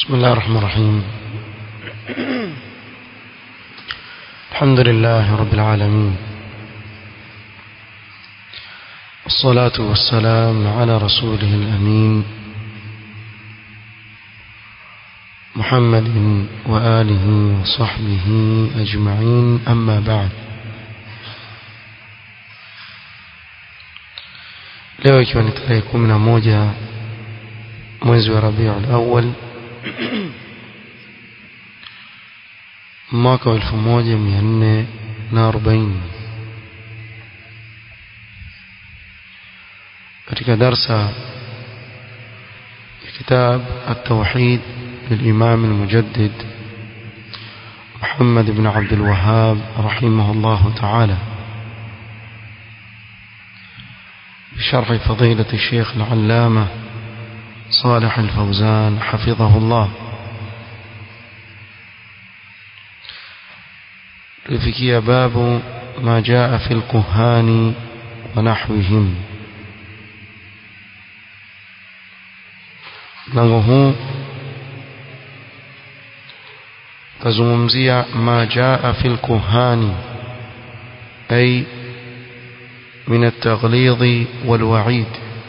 بسم الله الرحمن الرحيم الحمد لله رب العالمين الصلاة والسلام على رسوله الأمين محمد وآله وصحبه أجمعين أما بعد leo ikiwa ni tarehe kumi na moja mwezi wa rabiul awal mwaka wa elfu moja mia nne na arobaini katika darsa ya kitab التوحيد للإمام المجدد محمد بن عبد الوهاب رحمه الله تعالى بشرح فضيلة الشيخ العلامة صالح الفوزان حفظه الله لفكي باب ما جاء في الكهان ونحوهم mlango huu tazungumzia ma jaa fi lkuhani ay min altaghlidhi walwaid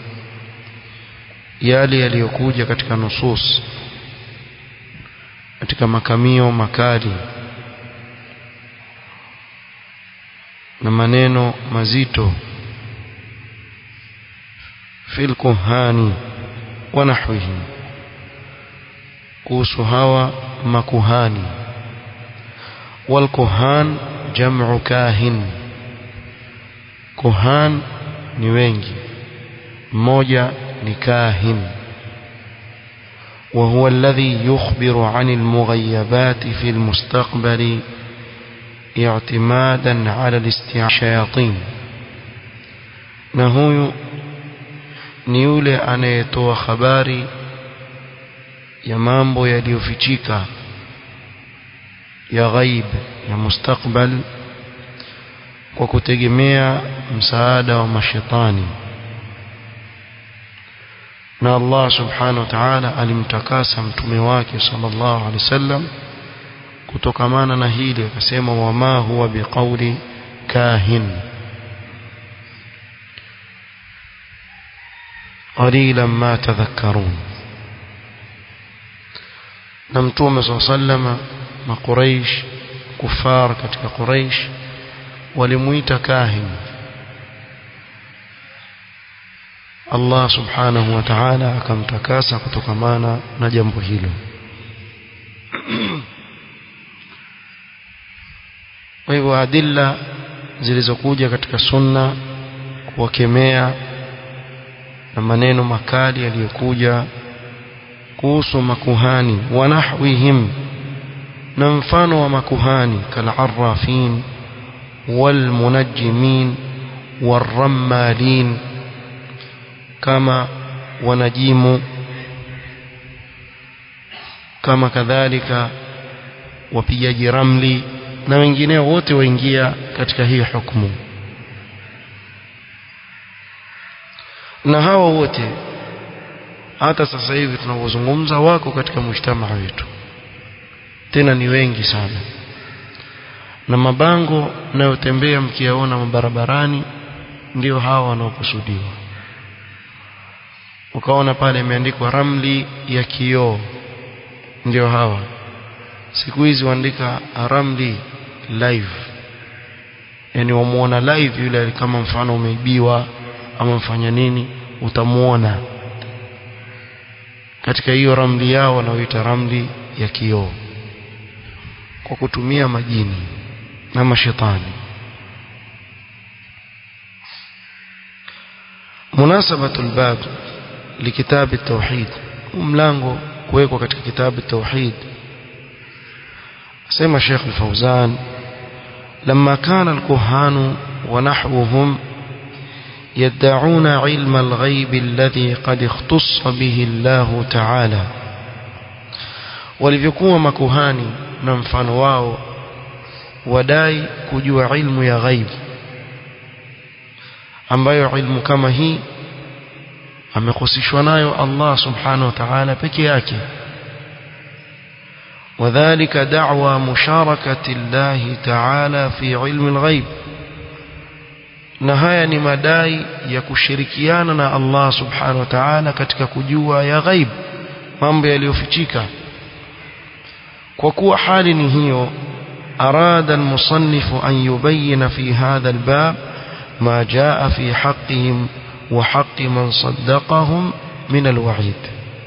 yale yaliyokuja katika nusus katika makamio makali na maneno mazito fil kuhani wa nahwihim kuhusu hawa makuhani wal kuhan jam'u kahin kuhan ni wengi mmoja ni kahin وهو الذي يخبر عن المغيبات في المستقبل اعتمادا على الاستشياطين na huyu ni yule anayetoa habari ya mambo yaliyofichika ya ghaib ya mustakbal kwa kutegemea msaada wa mashetani na Allah subhanahu wa ta'ala alimtakasa mtume wake sallallahu alaihi wasallam kutokamana na hili akasema wama huwa biqauli kahin qalilan ma tadhakkarun na mtume sallallahu makuraish kufar katika quraish walimuita kahin Allah subhanahu wa ta'ala akamtakasa kutokamana na jambo hilo kwa hivyo adilla zilizokuja katika sunna kuwakemea na maneno makali yaliyokuja kuhusu makuhani wa nahwihim na mfano wa makuhani kalarrafin walmunajjimin warrammalin kama wanajimu kama kadhalika wapigaji ramli na wengineo wote waingia katika hii hukumu na hawa wote hata sasa hivi tunavyozungumza wako katika mujtamaa wetu tena ni wengi sana na mabango mnayotembea mkiyaona mabarabarani ndio hawa wanaokusudiwa ukaona pale imeandikwa ramli ya kioo ndio hawa siku hizi waandika ramli live yani wamuona live yule kama mfano umeibiwa ama mfanya nini utamuona katika hiyo ramli yao wanaoita ramli ya kioo kwa kutumia majini na mashetani munasabatu albab لكتاب التوحيد وملango kuwekwa katika kitabu التوحيد سمى الشيخ الفوزان لما كان الكهان ونحوهم يدعون علم الغيب الذي قد اختص به الله تعالى walivyokuwa makuhani na mfano wao wadai kujua ilmu ya ghaib ambayo ilmu kama hii amehusishwa nayo Allah subhanahu wa ta'ala peke yake وذلك دعوى مشاركة الله تعالى في علم الغيب na haya ni madai ya kushirikiana na Allah subhanahu wa ta'ala katika kujua ya ghaib mambo yaliyofichika kwa kuwa hali ni hiyo arada almusannif an yubayyin fi hadha albab ma jaa fi haqqihim wa haqqi man saddaqahum min alwa'id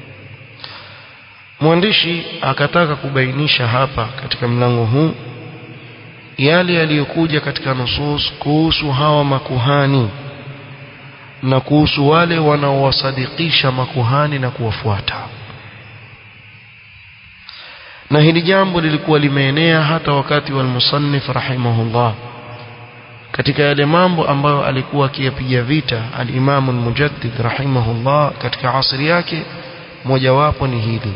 mwandishi akataka kubainisha hapa katika mlango huu yale yaliyokuja katika nusus kuhusu hawa makuhani na kuhusu wale wanaowasadikisha makuhani na kuwafuata na hili jambo lilikuwa limeenea hata wakati wa al-musannif rahimahullah katika yale mambo ambayo alikuwa akiyapiga vita al-Imam al-Mujaddid rahimahullah katika asri yake mojawapo ni hili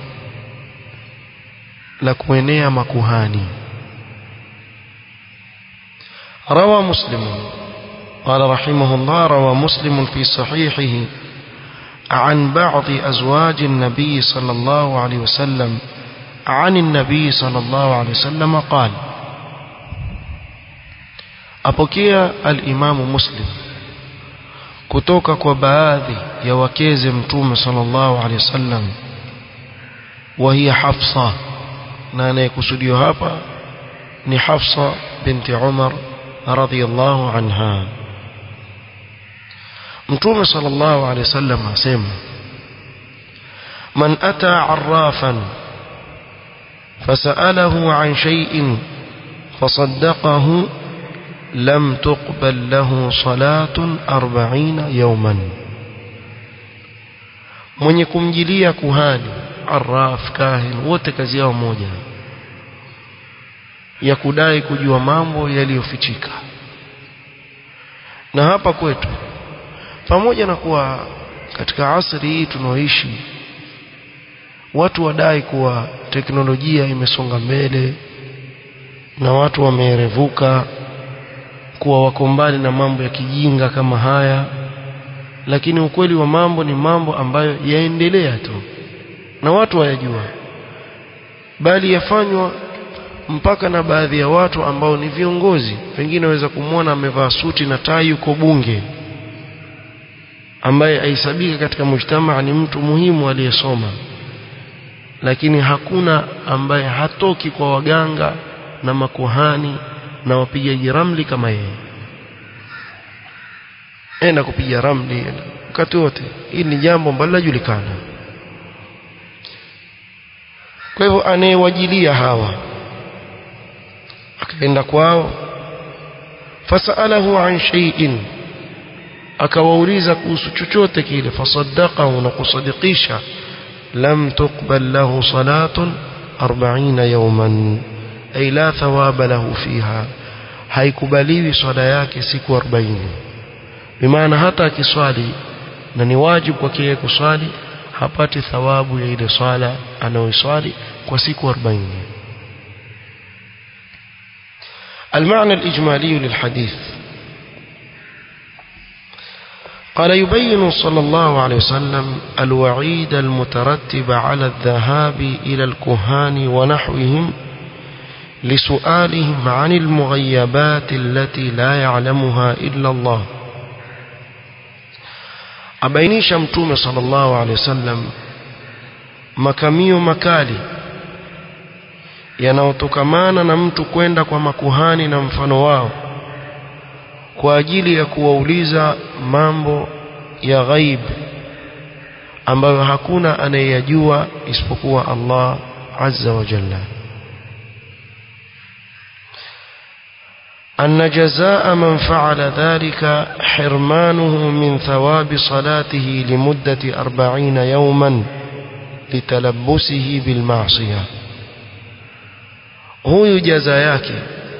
la kuenea makuhani روى مسلم قال رحمه الله روى مسلم في صحيحه عن بعض أزواج النبي صلى الله عليه وسلم عن النبي صلى الله عليه وسلم قال أبكي الإمام مسلم kutoka kwa baadhi ya wakeze mtume sallallahu alaihi wasallam wa hiya Hafsa na anayekusudiwa hapa ni Hafsa binti Umar radhiyallahu anha mtume sallallahu alaihi wasallam asema man ata arrafan فسأله عن شيء فصدقه لم تقبل له صلاة أربعين يوما mwenye kumjilia kuhani arraf kahin wote kazi yao moja ya kudai kujua mambo yaliyofichika na hapa kwetu pamoja na kuwa katika asri hii tunaoishi watu wadai kuwa teknolojia imesonga mbele na watu wameerevuka kuwa wako mbali na mambo ya kijinga kama haya lakini ukweli wa mambo ni mambo ambayo yaendelea tu na watu wayajua bali yafanywa mpaka na baadhi ya watu ambao ni viongozi pengine waweza kumwona amevaa suti na tai yuko bunge ambaye aisabika katika mujtamaa ni mtu muhimu aliyesoma lakini hakuna ambaye hatoki kwa waganga na makuhani na wapigaji ramli kama yeye enda kupiga ramli wakati wote hili ni jambo ambalo linajulikana kwa hivyo anayewajilia hawa akaenda kwao fasalahu an shay'in akawauliza kuhusu chochote kile fasaddaqahu na kusadikisha lam tuqbal lahu salatun 40 yawman ay la thawaba lahu fiha haikubaliwi swala yake siku 40 bimaana hata akiswali na ni wajibu kwake yeye kuswali hapati thawabu ya ile swala anayoiswali kwa siku 40 المعنى الإجمالي للحديث قال يبين صلى الله عليه وسلم الوعيد المترتب على الذهاب إلى الكهان ونحوهم لسؤالهم عن المغيبات التي لا يعلمها إلا الله abainisha mtume sallallahu alaihi wasallam makamio makali yanayotokamana na mtu kwenda kwa makuhani na mfano wao kwa ajili ya kuwauliza mambo ya ghaib ambayo hakuna anayeyajua isipokuwa Allah azza wa jalla أن جزاء من فعل ذلك حرمانه من ثواب صلاته لمدة أربعين يوما لتلبسه بالمعصية huyu jaza yake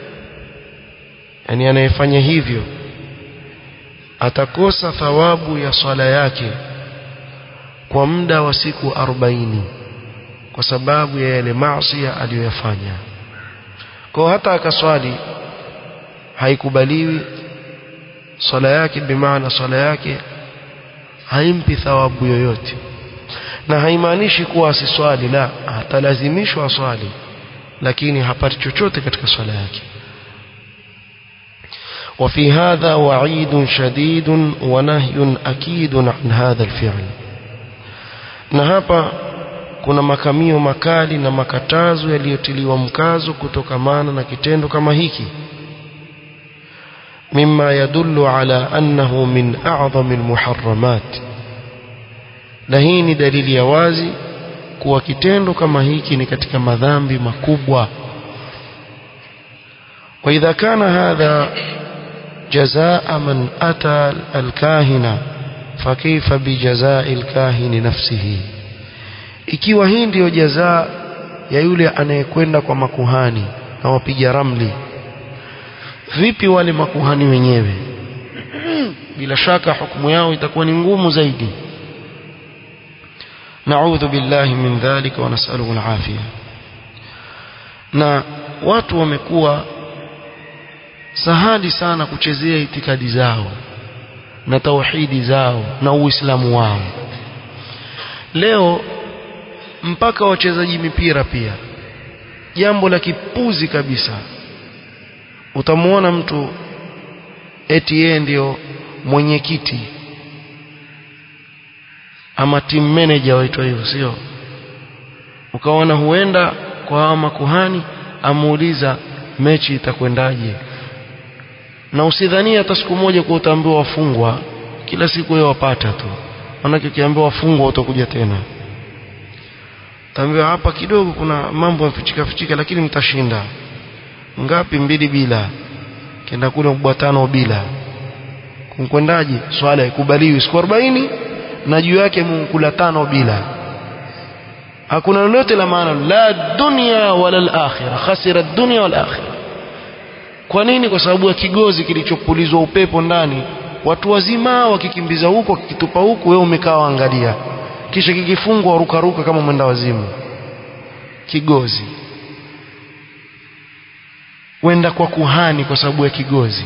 yani anayefanya hivyo atakosa thawabu ya swala yake kwa muda wa siku 40 kwa sababu ya yale maasi aliyoyafanya kwa hata akaswali haikubaliwi swala yake bimaana swala yake haimpi thawabu yoyote na haimaanishi kuwa asiswali la atalazimishwa aswali lakini hapati chochote katika swala yake وفي هذا وعيد شديد ونهي أكيد عن هذا الفعل na hapa kuna makamio makali na makatazo yaliyotiliwa mkazo kutokamana na kitendo kama hiki mima yadullu ala annahu min a'zami almuharramat na hii ni dalili ya wazi kuwa kitendo kama hiki ni katika madhambi makubwa وإذا كان هذا جزاء من أتى الكاهن فكيف بجزاء الكاهن نفسه ikiwa hii ndiyo jazaa ya yule anayekwenda kwa makuhani na wapiga ramli vipi wale makuhani wenyewe bila shaka hukumu yao itakuwa ni ngumu zaidi naudhu billahi min dhalika wa nasaluhu alafia na watu wamekuwa sahali sana kuchezea itikadi zao na tauhidi zao na uislamu wao leo mpaka wachezaji mipira pia jambo la kipuzi kabisa utamwona mtu eti yeye ndio mwenyekiti ama team manager waitwa hivyo sio ukaona huenda kwa hawa makuhani amuuliza mechi itakwendaje na usidhania hata siku moja kwa utaambiwa wafungwa kila siku wewe wapata tu manake ukiambiwa wafungwa utakuja tena utaambiwa hapa kidogo kuna mambo yafichika fichika lakini mtashinda ngapi mbili bila kenda kule mbwa tano bila kumkwendaje swala ikubaliwi siku 40 na juu yake mkula tano bila hakuna lolote la maana la dunya wala al-akhirah khasira ad-dunya wal akhirah kwa nini kwa sababu ya kigozi kilichopulizwa upepo ndani watu wazima wakikimbiza huko wakikitupa huku wewe umekaa waangalia kisha kikifungwa rukaruka kama mwenda wazimu kigozi wenda kwa kuhani kwa sababu ya kigozi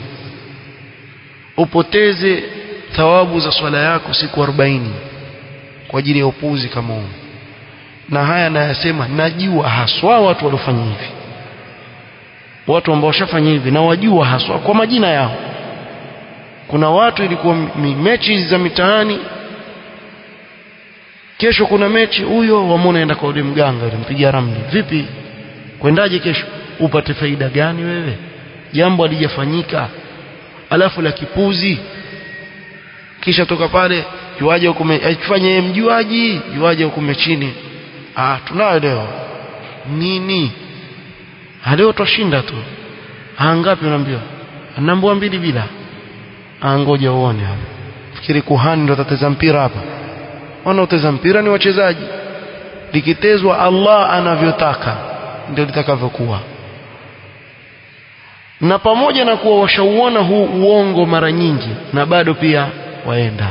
upoteze thawabu za swala yako siku 40 kwa ajili ya upuzi kama huu na haya nayasema najua haswa watu waliofanya hivi watu ambao washafanya hivi na wajua haswa kwa majina yao kuna watu ilikuwa mechi za mitaani kesho kuna mechi huyo wamwona enda kwa ule mganga ule mpiga ramli vipi kwendaje kesho upate faida gani wewe jambo alijafanyika alafu la kipuzi kisha toka pale juaje huko afanye yeye mjuaji juaje huko chini ah tunayo leo nini leo twashinda tu ngapi unaambiwa anaambiwa mbili bila ngoja uone hapa fikiri kuhani ndo atateza mpira hapa wanaoteza mpira ni wachezaji likitezwa Allah anavyotaka ndio litakavyokuwa na pamoja na kuwa washauona huu uongo mara nyingi na bado pia waenda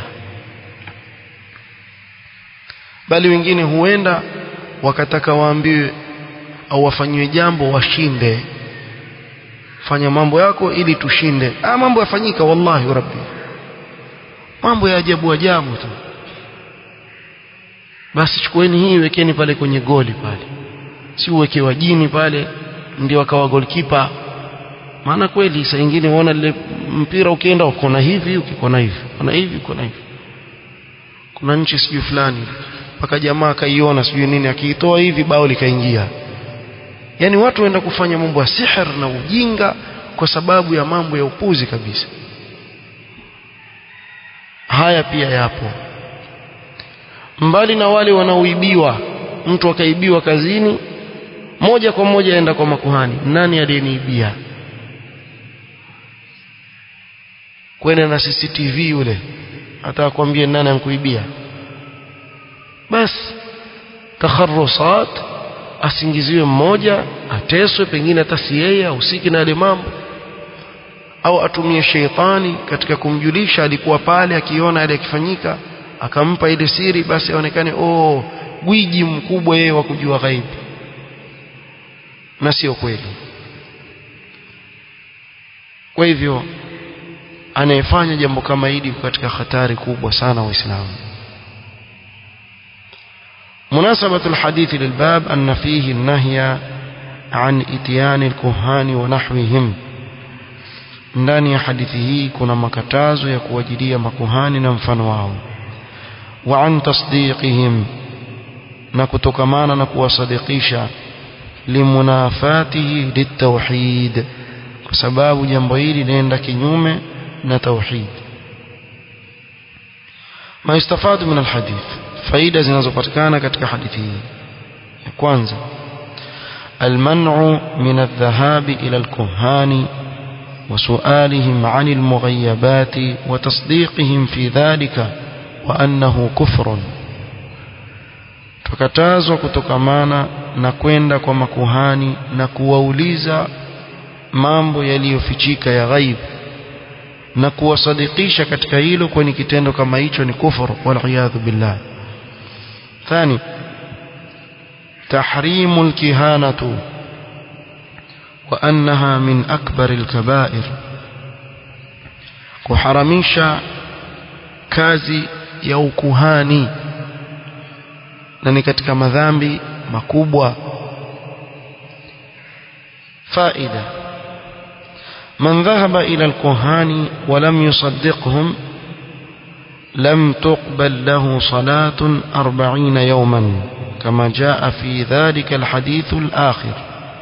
bali wengine huenda wakataka waambiwe au wafanyiwe jambo washinde fanya mambo yako ili tushinde ah mambo yafanyika wallahi rabbi mambo ya ajabu ajabu tu basi chukueni hii wekeni pale kwenye goli pale si uweke wajini pale ndio akawa goalkeeper maana kweli saa nyingine unaona ile mpira ukienda ukona hivi ukikona hivi ukona hivi ukona hivi kuna nchi sijui fulani mpaka jamaa akaiona sijui nini akiitoa hivi bao likaingia yani watu waenda kufanya mambo ya sihir na ujinga kwa sababu ya mambo ya upuzi kabisa haya pia yapo mbali na wale wanaoibiwa mtu akaibiwa kazini moja kwa moja aenda kwa makuhani nani aliyeniibia kwenda na CCTV yule hata akwambie nani ankuibia basi takharusat asingiziwe mmoja ateswe pengine hata si yeye ahusiki na yale mambo au atumie sheitani katika kumjulisha alikuwa pale akiona yale yakifanyika akampa ile siri basi aonekane oh gwiji mkubwa yeye wa kujua ghaibu na sio kweli kwa hivyo anayefanya jambo kama hili katika hatari kubwa sana waislamu مناسبة الحديث للباب أن فيه النهي عن إتيان الكهان ونحوهم ndani ya hadithi hii kuna makatazo ya kuwajilia makuhani na mfano wao wa an tasdiqihim na kutokamana na kuwasadikisha limunafatihi litauhid kwa sababu jambo hili linaenda kinyume na tauhid ma istafadu min alhadith faida zinazopatikana katika hadithi hii ya kwanza المنع من الذهاب إلى الكهان وسؤالهم عن المغيبات وتصديقهم في ذلك وأنه كفر tukatazwa kutokamana na kwenda kwa makuhani na kuwauliza mambo yaliyofichika ya ghaib na kuwasadikisha katika hilo kwani kitendo kama hicho ni kufuru waliyadhu billah thani تحريم الكهانة وأنها من أكبر الكبائر kuharamisha kazi ya ukuhani na ni katika madhambi makubwa faida man dhahaba ila alkuhani wa lam yusaddiqhum lam tuqbal lahu salatun 40 yawman كما جاء في ذلك الحديث الآخر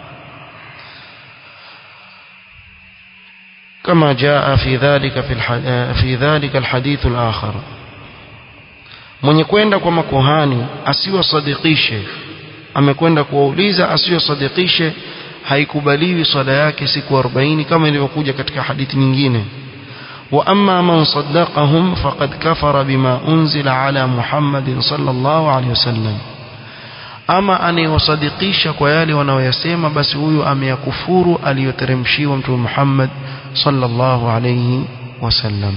كما جاء في ذلك في, في ذلك الحديث الآخر mwenye kwenda kwa makuhani asiwasadikishe amekwenda kuwauliza asiwasadikishe haikubaliwi swala yake siku 40 kama ilivyokuja katika hadithi nyingine wa amma man saddaqahum faqad kafara bima unzila ala muhammadin sallallahu alayhi wasallam ama anayewasadikisha kwa yale wanaoyasema basi huyu ameyakufuru aliyoteremshiwa mtume Muhammad sallallahu alayhi wasallam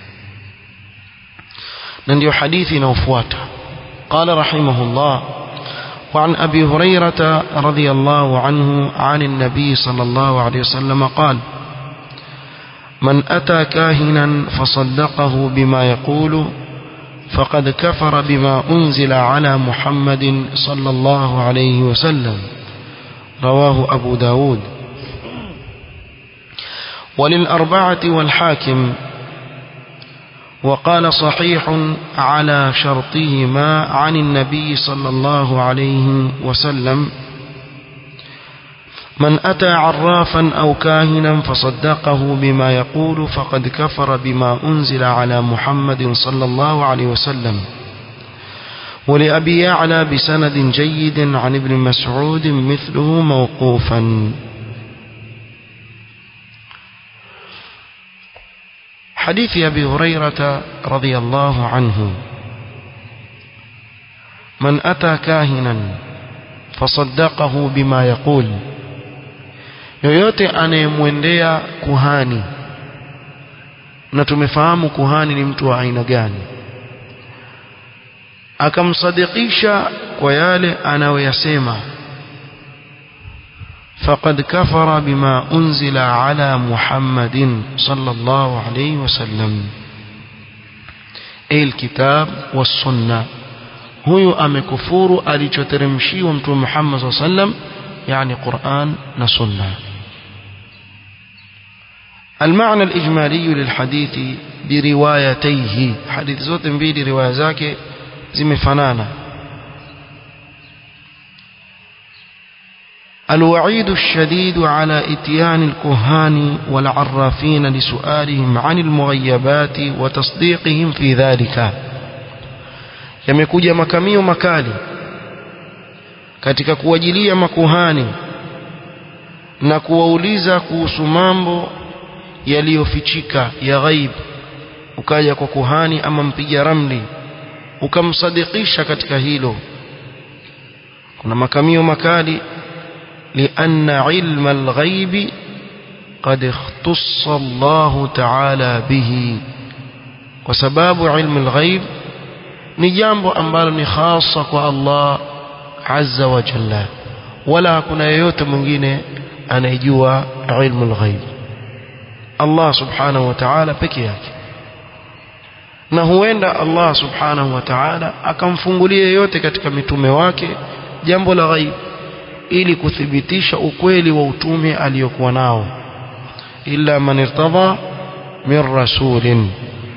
na ndio hadithi inayofuata قال رحمه الله وعن أبي هريرة رضي الله عنه عن النبي صلى الله عليه وسلم قال من أتى كاهنا فصدقه بما يقول فقد كفر بما أنزل على محمد صلى الله عليه وسلم رواه أبو داود وللأربعة والحاكم وقال صحيح على شرطهما عن النبي صلى الله عليه وسلم من أتى عرافا أو كاهنا فصدقه بما يقول فقد كفر بما أنزل على محمد صلى الله عليه وسلم ولأبي يعلى بسند جيد عن ابن مسعود مثله موقوفا حديث أبي هريرة رضي الله عنه من أتى كاهنا فصدقه بما يقول yoyote anayemwendea kuhani na tumefahamu kuhani ni mtu wa aina gani akamsadikisha kwa yale anayoyasema faqad kafara bima unzila ala muhammadin sallallahu alayhi wasallam alkitab was-sunnah huyu amekufuru alichoteremshiwa mtume Muhammad sallallahu alayhi wasallam yani Qur'an na sunna المعنى الإجمالي للحديث بروايتيه حديث zote mbili riwaya zake zimefanana الوعيد الشديد على اتيان الكهان والعرافين لسؤالهم عن المغيبات وتصديقهم في ذلك yamekuja makamio makali katika kuwajilia makuhani na kuwauliza kuhusu mambo yaliyofichika ya ghaib ukaja kwa kuhani ama mpiga ramli ukamsadikisha katika hilo kuna makamio makali لأن علم الغيب قد اختص الله تعالى به وسباب علم الغيب ni jambo ambalo ni hasa kwa Allah azza wa jalla wala hakuna yeyote mwingine anayejua ilmu al-ghaib Allah subhanahu wa ta'ala peke yake na huenda Allah subhanahu wa ta'ala akamfungulia yeyote katika mitume wake jambo la ghaib ili kuthibitisha ukweli wa utume aliyokuwa nao illa man irtadha min rasulin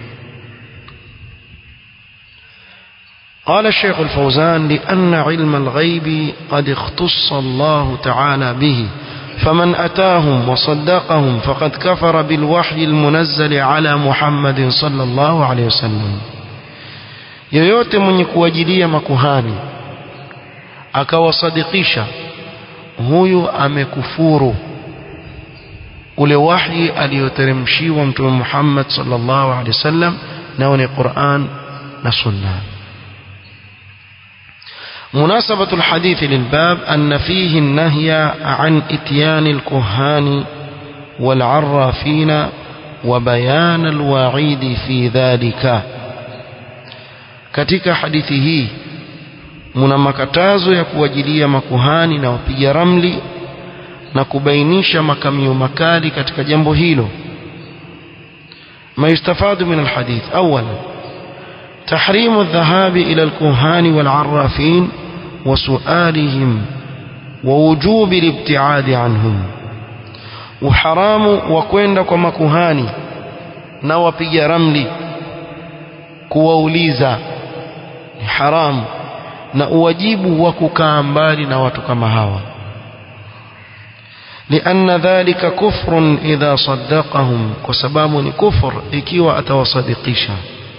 قال الشيخ الفوزان لأن علم الغيب قد اختص الله تعالى به فمن أتاهم وصدقهم فقد كفر بالوحي المنزل على محمد صلى الله عليه وسلم yoyote mwenye kuwajilia makuhani akawasadikisha huyu amekufuru ule wahi aliyoteremshiwa mtume Muhammad sallallahu alaihi wasallam nao ni Qur'an na Sunna مناسبة الحديث للباب أن فيه النهي عن إتيان الكهان والعرافين وبيان الوعيد في ذلك katika hadithi hii muna makatazo ya kuwajilia makuhani na wapiga ramli na kubainisha makamio makali katika jambo hilo ما يستفاد من الحديث أولا تحريم الذهاب إلى الكهان والعرافين وسؤالهم ووجوب الابتعاد عنهم وحرام وكوين كما كهاني نوبي رملي kuwauliza ni haramu na uwajibu wa kukaa mbali na watu kama hawa لأن ذلك كفر إذا صدقهم وسباب كفر إكيوا أتوصدقيشا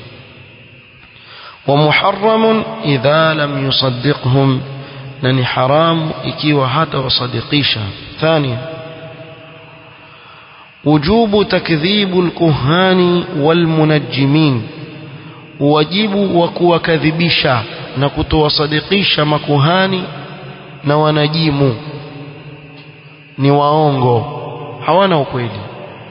ومحرم إذا لم يصدقهم لن حرام إكيوا حتى وصدقيشا ثانيا وجوب تكذيب الكهان والمنجمين wajibu wa kuwakadhibisha na kutowasadikisha makuhani na wanajimu ni waongo hawana ukweli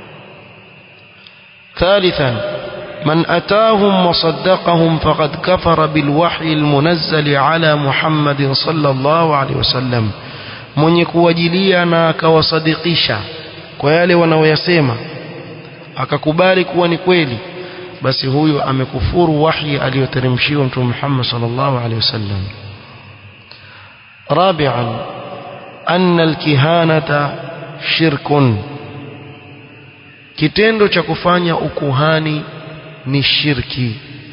ثالثا من أتاهم وصدقهم فقد كفر بالوحي المنزل على محمد صلى الله عليه وسلم mwenye kuwajilia na akawasadikisha kwa yale wanaoyasema akakubali kuwa ni kweli basi huyu amekufuru wahi aliyoteremshiwa mtume Muhammad sallallahu alaihi wasallam rabi'an anna alkihanata shirkun kitendo cha kufanya ukuhani ni shirki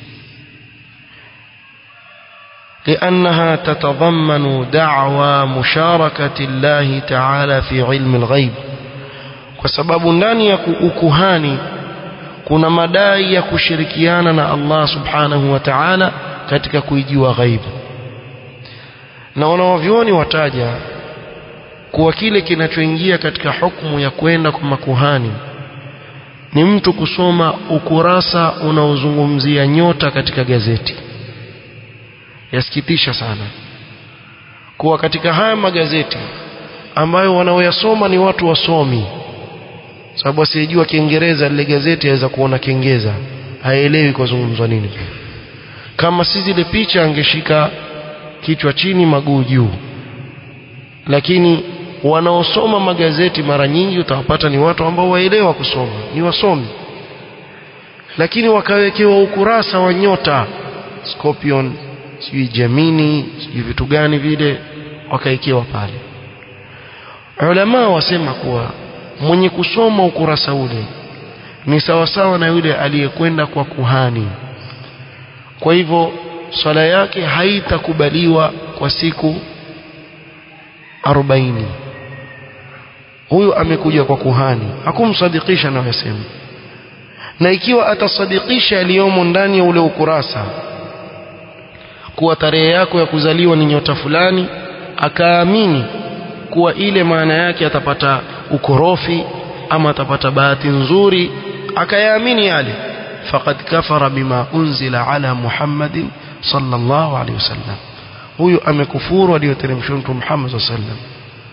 لأنها تتضمن دعوى مشاركة الله تعالى في علم الغيب وسبب ndani ya ukuhani kuna madai ya kushirikiana na Allah subhanahu wa ta'ala katika kuijua ghaibu na wanawavyoni wataja kuwa kile kinachoingia katika hukumu ya kwenda kwa makuhani ni mtu kusoma ukurasa unaozungumzia nyota katika gazeti yasikitisha sana kuwa katika haya magazeti ambayo wanaoyasoma ni watu wasomi sababu asiyejua kiingereza lile gazeti aweza kuona kiingeza haelewi kwa zungumzwa nini kama si zile picha angeshika kichwa chini maguu juu lakini wanaosoma magazeti mara nyingi utawapata ni watu ambao waelewa kusoma ni wasomi lakini wakawekewa ukurasa wa nyota scorpion sijui Gemini sijui vitu gani vile wakaekewa pale ulama wasema kuwa mwenye kusoma ukurasa ule ni sawasawa na yule aliyekwenda kwa kuhani kwa hivyo swala yake haitakubaliwa kwa siku arobaini huyu amekuja kwa kuhani hakumsadikisha anayosema na ikiwa atasadikisha yaliyomo ndani ya ule ukurasa kuwa tarehe yako ya kuzaliwa ni nyota fulani akaamini kuwa ile maana yake atapata ukorofi ama atapata bahati nzuri akayaamini yale faqad kafara bima unzila ala muhammadin sallallahu alaihi wasallam huyu amekufuru aliyoteremshwa mtume Muhammad sallallahu alaihi wasallam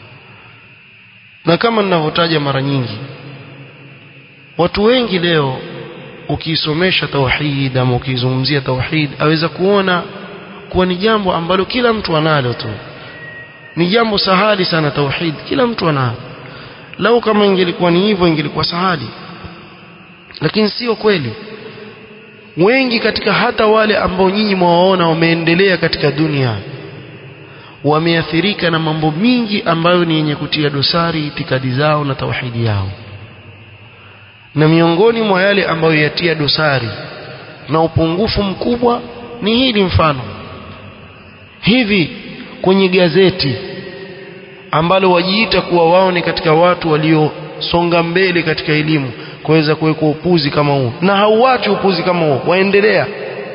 na kama ninavyotaja mara nyingi watu wengi leo ukiisomesha tauhid ama ukizungumzia tauhid aweza kuona kuwa ni jambo ambalo kila mtu analo tu ni jambo sahali sana tauhid kila mtu analo lau kama ingelikuwa ni hivyo ingelikuwa sahali lakini sio kweli wengi katika hata wale ambao nyinyi mwawaona wameendelea katika dunia wameathirika na mambo mingi ambayo ni yenye kutia dosari itikadi zao na tauhidi yao na miongoni mwa yale ambayo yatia dosari na upungufu mkubwa ni hili mfano hivi kwenye gazeti ambalo wajiita kuwa wao ni katika watu waliosonga mbele katika elimu kuweza kuwekwa upuzi kama huo na hauachi upuzi kama huo waendelea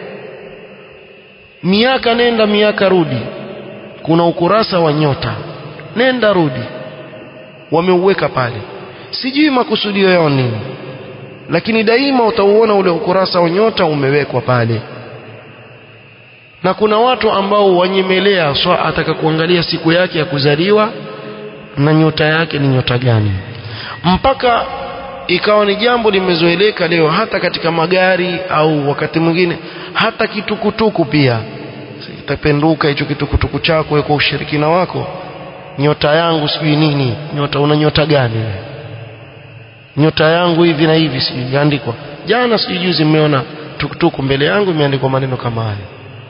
miaka nenda miaka rudi kuna ukurasa wa nyota nenda rudi wameuweka pale sijui makusudio yao nini lakini daima utauona ule ukurasa wa nyota umewekwa pale na kuna watu ambao wanyemelea swa ataka kuangalia siku yake ya kuzaliwa na nyota yake ni nyota gani mpaka ikawa ni jambo limezoeleka leo hata katika magari au wakati mwingine hata kitukutuku pia itapenduka hicho kitukutuku chako kwa ushirikina wako nyota yangu sijui nini nyota una nyota gani nyota yangu hivi na hivi sijui yaandikwa jana sijui juzi mmeona tukutuku mbele yangu imeandikwa maneno kama haya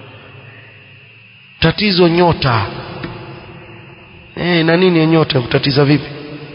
tatizo nyota eh na nini nyota kutatiza vipi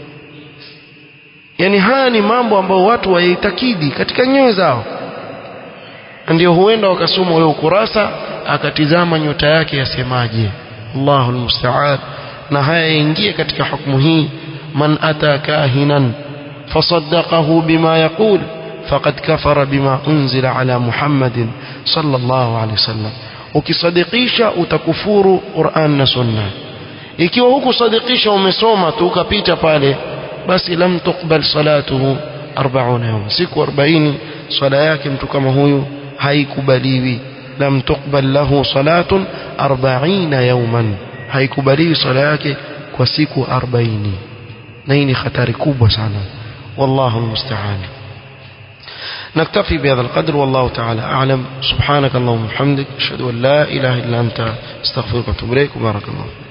yani haya ni mambo ambayo watu wayaitakidi katika nyoyo zao ndio huenda wakasoma ule ukurasa akatizama nyota yake yasemaje Allahu almusta'an na haya yaingie katika hukumu hii man ata kahinan fasaddaqahu bima yaqul faqad kafara bima unzila ala Muhammadin sallallahu alaihi wasallam ukisadikisha utakufuru Qur'an na Sunna ikiwa huku sadikisha umesoma tu ukapita pale basi lam tuqbal salatuhu 40 yawm siku 40 swala yake mtu kama huyu haikubaliwi lam tuqbal lahu salatun 40 yawman haikubaliwi swala yake kwa siku 40 na hii ni hatari kubwa sana wallahu almusta'an نكتفي بهذا القدر والله تعالى أعلم سبحانك اللهم وبحمدك أشهد أن لا إله إلا أنت استغفرك وأتوب إليك وبارك الله